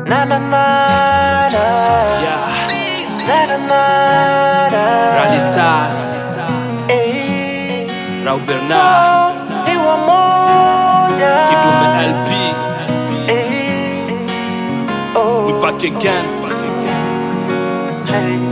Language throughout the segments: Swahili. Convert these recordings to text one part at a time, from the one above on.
Na na na na. Yeah, Na na na na. Rally Stars, Eh, Raul Bernard, ni wamoja. Kidume LP, Eh, oh, we back again. hey.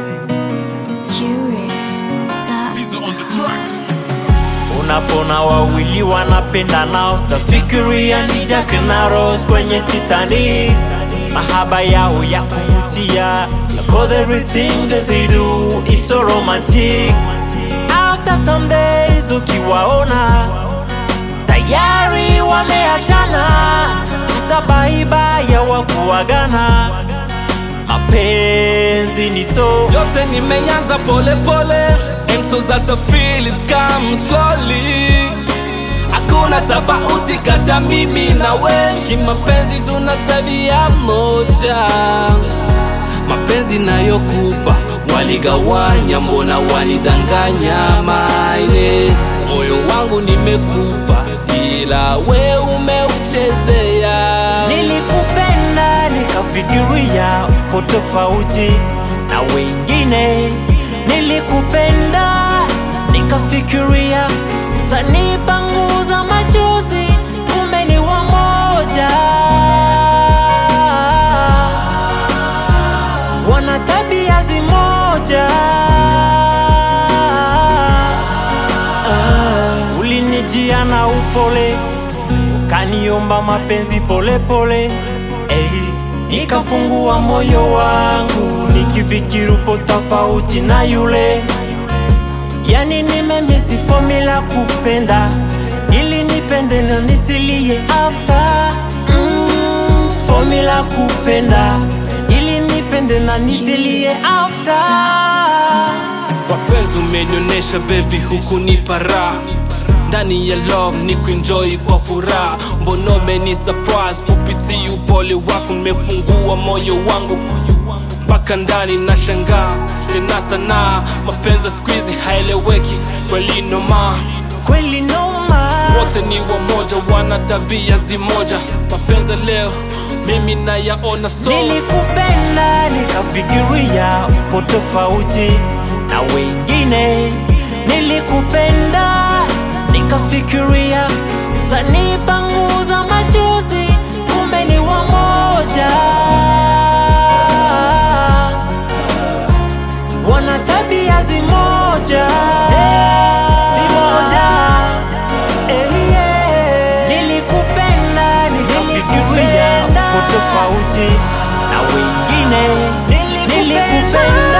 Unapona wawili wanapendana, utafikiria ni Jack na Rose kwenye Titanic. Mahaba yao ya kuvutia, cause everything that they do is so romantic. After some days ukiwaona tayari wameachana, hata baiba ya wakuagana. Mapenzi ni so Yote nimeanza pole pole, and so that I feel it come slowly. Hakuna tofauti kati ya mimi na we, kimapenzi tuna tabia moja. Mapenzi nayokupa waligawanya, mbona wanidanganya? Maine moyo wangu nimekupa, ila we umeuchezea. Nilikupenda nikafikiria uko tofauti na wengine. Nilikupenda nikafikiria utanipanguza machozi, kumbe ni wamoja. Wana tabia zimoja. Ah, ulinijia na upole kaniomba mapenzi pole pole hey, nikafungua moyo wangu nikifikiri upo tofauti na yule yani nimemisi formula kupenda ili nipende na nisilie after mm, formula kupenda ili nipende na nisilie after Wapenzi umenionyesha baby, huku ni para ndani ya love ni kuenjoy kwa furaha. Mbona umeni surprise kupitia upole wako, nimefungua moyo wangu mpaka ndani na shangaa tena sana. Mapenzi siku hizi haeleweki kweli, noma kweli noma wote ni wamoja, wana tabia zimoja. Mapenzi leo mimi nayaona so Nilikupenda nikafikiria uko tofauti na wengine. Nilikupenda nikafikiria utanipanguza machozi, kumbe ni wamoja. Wana tabia zimoja zimoja. Eh, yeah. Nilikupenda nikafikiria uko tofauti na wengine. Nilikupenda